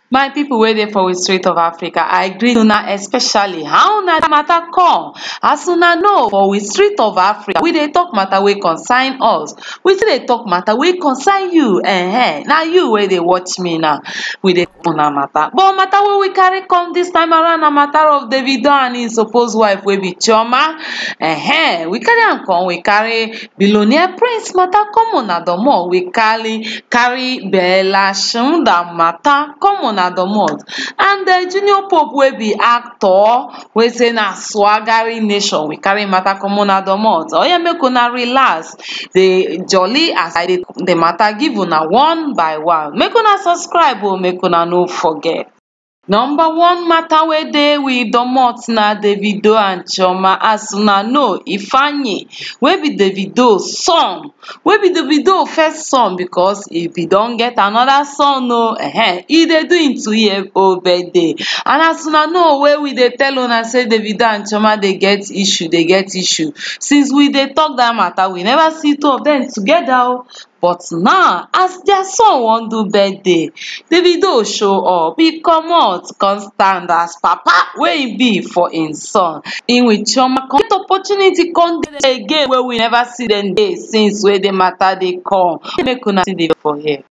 my pipo wey dey for we street of africa i greet una especially how una matter come as una know for we street of africa we dey talk matter wey concern us we still dey talk matter wey concern you um na you wey dey watch me now we dey una matter but matter wey we carry come dis time around na matter of davido and im suppose wife wey be chioma um we carry am come we carry billionaire prince matter come una domot we carry carry bella shmurda matter come una domot and um junior pope wey be actor wey say na swaggery nation we carry im matter come una domot oya make una relax dey jolly as i dey the matter give una one by one make una subscribe o make una no forget number one matter wey dey we domot na davido and chioma as una know ifeanyi wey be davido son wey be davido first son because e bin don get anoda son o um e dey do im two year old birthday and as una know wey we dey tell una say davido and chioma dey get issue dey get issue since we dey talk dat matter we never see two of dem together o but now as dia son wan do birthday davido show up e comot come stand as papa wey e be for im son im with chioma get opportunity come dey again wey we never see dem dey since wey the matter dey come make una see the video for here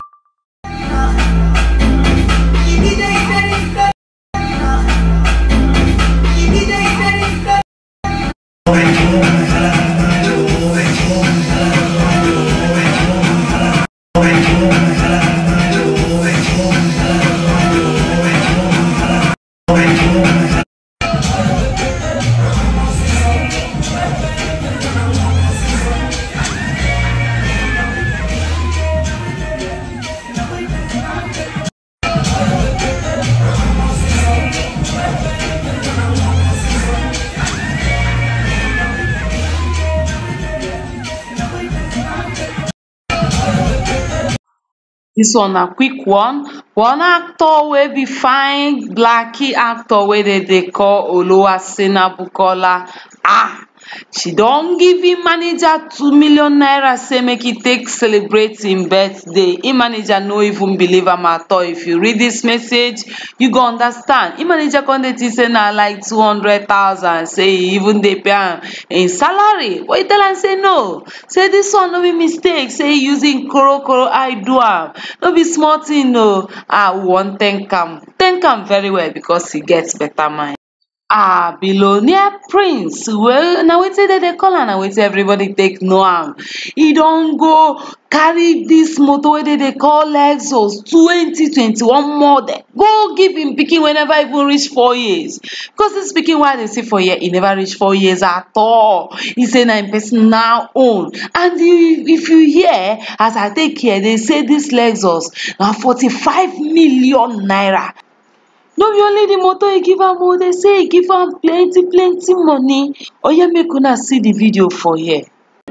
dis one na quick one one actor wey be fine blacky actor wey dem dey call oluwasena bukola um she don give im manager two million naira say make e take celebrate im birthday im manager no even believe am at all if you read dis message you go understand im manager come dey think say na like two hundred thousand say e even dey pay am im salary but e tell am say no say dis one no be mistake say e use im korokoro eye do am no be small tin o um we wan thank am thank am very well because e get beta mind um billionaire prince wey na wetin dem dey call am na wetin everybody take know am e don go carry dis motor wey dem dey call lexus twenty twenty one model go give im pikin wey never even reach four years because dis pikin wey i dey see for here e never reach four years at all e say na im personal own and if you hear as i take hear dey say dis lexus na forty five million naira no be only the motor e give am o dey say e give am plenty plenty money oya make una see the video for here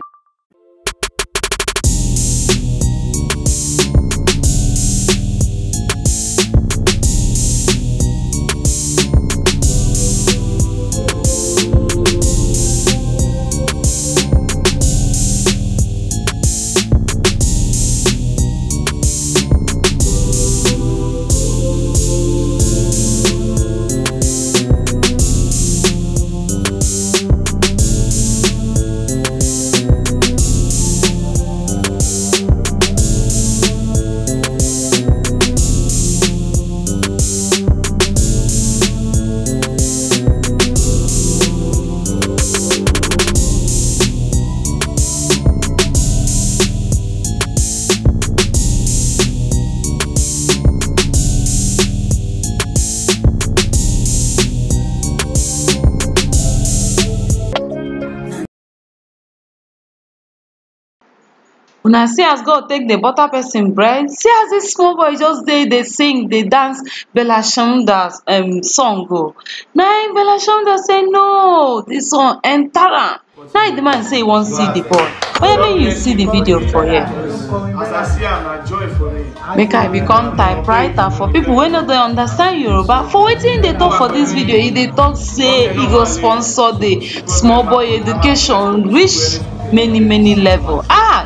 una see as God take dey butter person bread see as dis small boy just dey dey sing dey dance Bella Shmurda um song o na im Bella Shmurda say no dis one enter am na the man say e wan see the boy oya make you see the video for here As I see am, na joy for me. make i become typewriter for people wey no dey understand yoruba for wetin e dey talk for dis video e dey talk say e go sponsor the small boy education reach many many level ah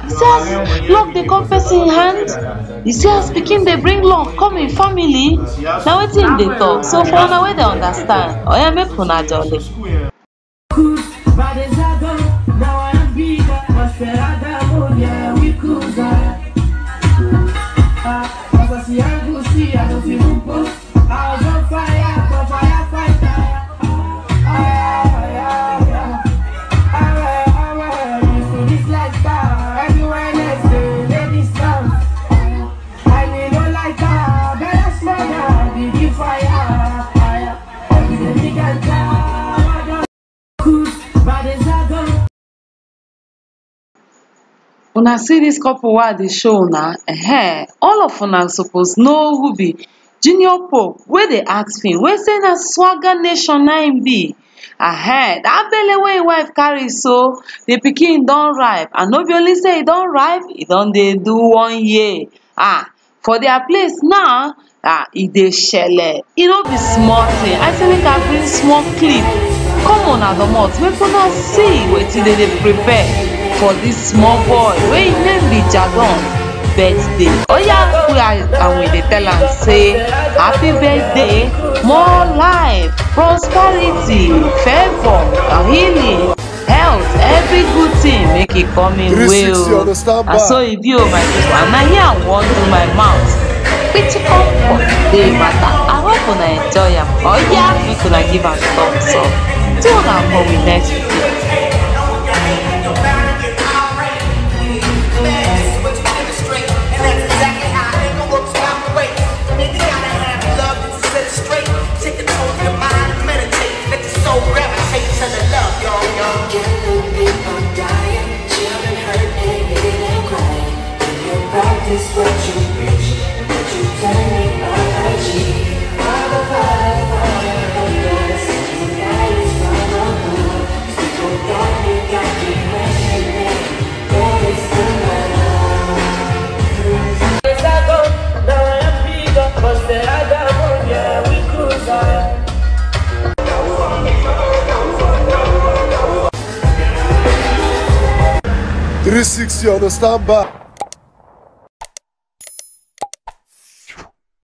you see as luck dey come person hand you see as pikin dey bring luck come im family na wetin im dey talk so for una wey dey understand oya make una jolly. School yẹn. Badezado, now I am bigger. Masperada, oh yeah, we cruiser. Ah, Papa see I go see, I don't feel rumbo. I was on fire, for firefighter. Ah, yeah, yeah. Alright, alright, you see this lifestyle. Everywhere next day, ladies dance. I mean, no like that, better smell now, did you fire? Fire. Every day we can try. Badezado. una see dis couple wey i dey show una um all of una suppose know who be junior pope wey dey act film wey say na swagger nation na im be um dat belle wey im wife carry so the pikin don ripe and no be only say e don ripe e don dey do one year um for their place now um e dey shele e no be small thing i say make i bring small clip come una domot make una see wetin dey dey prepare for dis small boy wey im name be jadon birthday oya we are and we dey tell am say happy birthday more life prosperity favour healing health every good thing make e come im way 360 o understand na so e be o my people and na here i wan do my mouth critical for today matter i hope una enjoy am oya make una give am thumbs up till una come with next video. Practice what you preach, but you turn me on IG. Father, Father, Father, have mercy. Guidance from above. People got me, got me questioning. Where is the love? Badezado, now I am bigger. Masperada, oh yeah, we cruiser. 360 understand back.